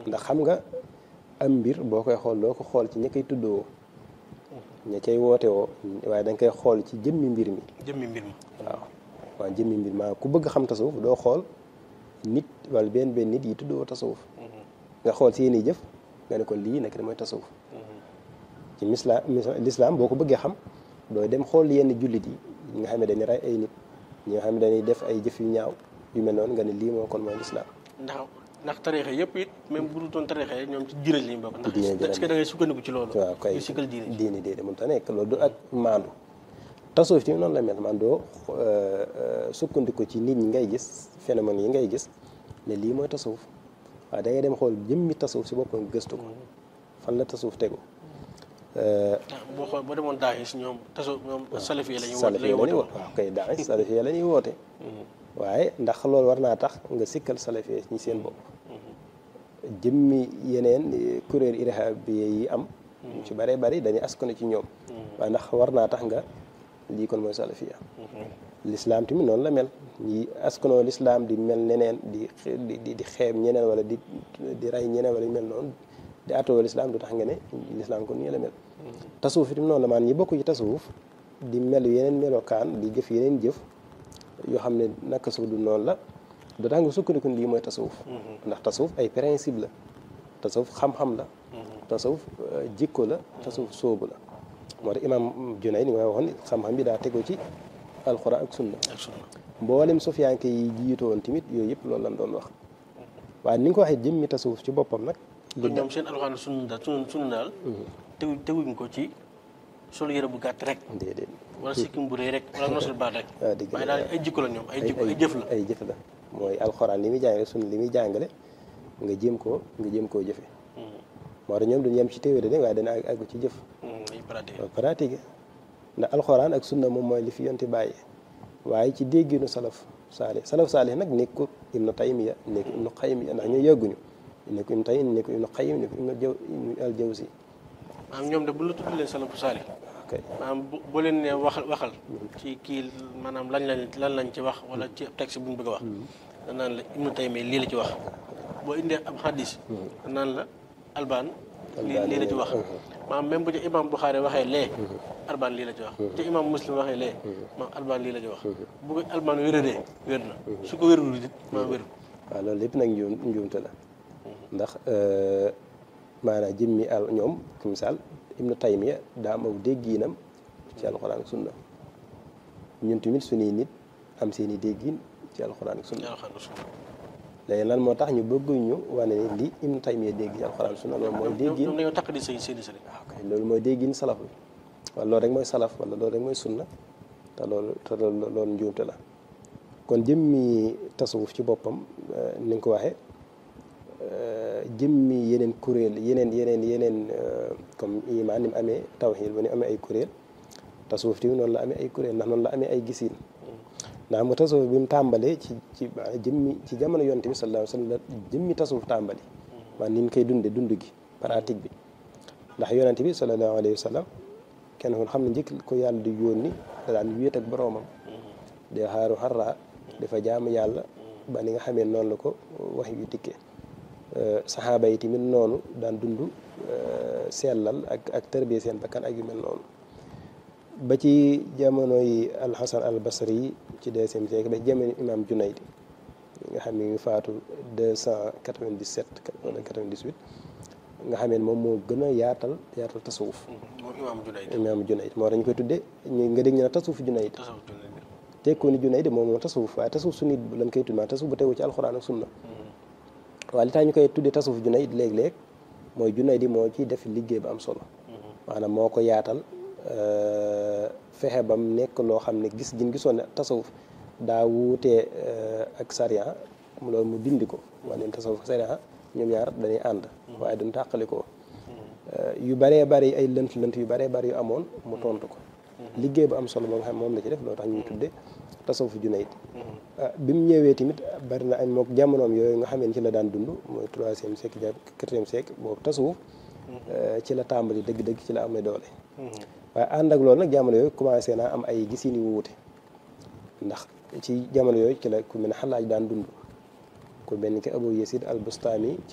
ndax xam nga am mbir boo koy xool doo ko xool ci ña koy tuddoo ña cay woote woo waaye da nga koy xool ci jëmmi mbir mi jëmmi mbir mi waaw waaw jëmmi mbir maa ku bëgg xam tasawuf doo xool nit wala benn benn nit yi tuddoo tasawuf nga xool seeni jëf nga ne ko lii nekk mooy tasawuf ci misla lislaam boo ko bëggee xam dooy dem xool yenn jullit yi ñi nga xam ne dañuy rey ay nit ñi nga xam ne dañuy def ay jëf yu ñaaw yu mel noonu nga ne lii moo kon mooy lislaam ndax ndax tarixa yëpp it même bu dul doon tarixa yi ñoom ci diine lañu bokk ndax diine ji est-ce que da ngay sukkandiku ci loolu waaw kay yu sikkal diine ji diine déedéet mënut a nekk loolu du ak maandu tasawuf ci noonu la mel man doo sukkandiku ci nit ñi ngay gis phénomène yi ngay gis ne lii mooy tasawuf waaw da ngay dem xool jëmmi tasawuf si boppam gëstu ko fan la tasawuf tegu ndax boo xool boo demoon daaxis ñoom taso ñoom salafi la ñuy woote salafi la ñuy woote waaw kay daa salafi la ñuy woote waaye ndax loolu war naa tax nga sikkal salafi ñi seen bopp jëmmi yeneen kuréel irhab yi am ñu ci bëree bëri dañuy askanu ci ñoom waaye ndax war naa tax nga lii kon mooy salafiya lislaam tamit noonu la mel ñi askanoo lislaam di mel neneen di di di xeeb ñeneen wala di di rey ñeneen wala yu mel noonu di atoo lislaam du tax nga ne lislaam kon nii la mel tasawuf itam noonu la maan ñi bokk ci tasawuf di mel yeneen melokaan di jëf yeneen jëf yoo xam ne naka suuf du noonu la du tax nga sukkandiku lii mooy tasawuf ndax tasawuf ay principe la tasawuf xam-xam la tasawuf jikko la tasawuf sóobu la moo tax imam Junayd ni nga waxoon xam-xam bi daa tegu ci alxuraan ak sunna ak sunna mboolem sofiyanke yi jiitu woon tamit yooyu yëpp loolu lañ doon wax waaye ni nga ko waxee jëmmi tasawuf ci boppam nag kon ñoom seen alxuraan sunna daal sunna sunna daal tegu teguñ ko ci solu yëre bu gàtt rek déedéet wala sikkim bu rëy rek wala nosul baat rek waaw dëgg la waaye daal ay jikko la ñoom ay jikko ay jëf la ay jëf la mooy alxuraan li muy jàngale sunna li muy jàngale nga jéem koo nga jéem koo jëfe moo tax ñoom duñu yem ci théorie de waaye dana àgg àgg ci jëf ay pratique pratique ndax alxuraan ak sunna moom mooy li fi yonti bàyyi waaye ci dégginu salaf saalih salaf saalih nag nekkul ibnu taymiya nekku ibnu xaymiya ndax ñoo yëgguñu nekku ibnu taymiya nekku ibnu xayim nekku ibnu jaw ibnu al jawzi maanaam ñoom de bu la tudd leen salafu saali ok maanaam bu boo leen ne waxal waxal ci kii maanaam lañ lañ lan lañ ci wax wala ci texte bu ñu bëgg a wax danaan la ibnu taymiya lii la ci wax boo indee ab xadis danaan la albaan lii lii la ci wax maanaam même bu ci imam Buxaari waxee lee albaan lii la ci wax bu ci imam muslim waxee lee maam albaan lii la ci wax bu ko albaan wéradee wér na su ko wérul it maam wérul waaw loolu lépp nag njuum njuumte la ndax maanaam jëmmi al ñoom ku misaal ibnu taymiya daa am aw déggiinam ci alxuraan ak sunna ñun tamit suñuy nit am seen i déggiin ci alxuraan ak sunna léegi lan moo tax ñu bëgg ñu wane ni li ibnu taymiya dégg ci alxuraan ak sunna loolu mooy déggiin ñoom dañoo takk di sëy seeni sëriñ waaw kay loolu mooy déggiin salaf bi wala loolu rek mooy salaf wala loolu rek mooy sunna te loolu te loolu loolu njuumte la kon jëmmi tasawuf ci boppam ni nga ko waxee jëmmi yeneen kuréel yeneen yeneen yeneen comme iman ni mu amee tawxiid ba ni amee ay kuréel tasawuf tamit noonu la amee ay kuréel ndax noonu la amee ay gisiin ndax xam nga tasawuf bi mu tàmbalee ci ci jëmmi ci jamono yonte bi sallallahu alayhi wa sallam la jëmmi tasawuf tàmbali man ni ñu koy dunde dund gi pratique bi ndax yonente bi sallallahu alayhi wa sallam kenn kon xam ne njëkk ko yàlla di yónni da daan wéet ak boroomam de xaaru xarra dafa jaamu yàlla ba ni nga xamee noonu la ko wax yu dikkee saxaaba yi tamit noonu daan dund sellal ak ak tërbiye seen bakkan ak yu mel noonu ba ci jamono yi alxasan al basri yi ci deuxième siècle ba jamono imam junayd nga xam ne ngi faatu deux cent quatre-vingt-dix-sept wala quatre-vingt-dix-huit nga xamee moom moo gën a yaatal yaatal tasawuf moom imaam Junayd imam junayd moo tax ñu koy tuddee ñu nga dégg ñu ne tasawuf junayd tasawuf Junayd tekkoo ni junayd moom moom tasawuf waaye tasawuf su nit lañ koy tudd maa tasawuf bu tegu ci alxuraan ak sunna waaye li tax ñu koy tuddee tasawuf junayd léeg-léeg mooy junayd di moo ci def liggéey ba am solo maanaam moo ko yaatal fexe bam nekk loo xam ne gis gin gisoon ne tasawuf daa wuutee ak sariya loolu mu dindi ko wane tasawuf ak sariya ñoom ñaar dañuy ànd waaye duñ tàqali ko yu baree bari ay lënt lënt yu baree bari yu amoon mu tontu ko liggéey bu am solo ba nga xam moom la ci def loo tax ñuy tudde tasawuf junayd bi mu ñëwee tamit bari na ay mook jamonoom yooyu nga xamee ci la daan dund mooy troisième siècle jàpp quatrième siècle boobu tasawuf ci la tàmbali dëgg-dëgg ci la amee doole waaye ànd ak loolu nag jamono yooyu commencé naa am ay gisin yu wuute ndax ci jamono yooyu ci la ku mel ne xalaaj daan dund ku mel ni ki Abu Yasid al Bustami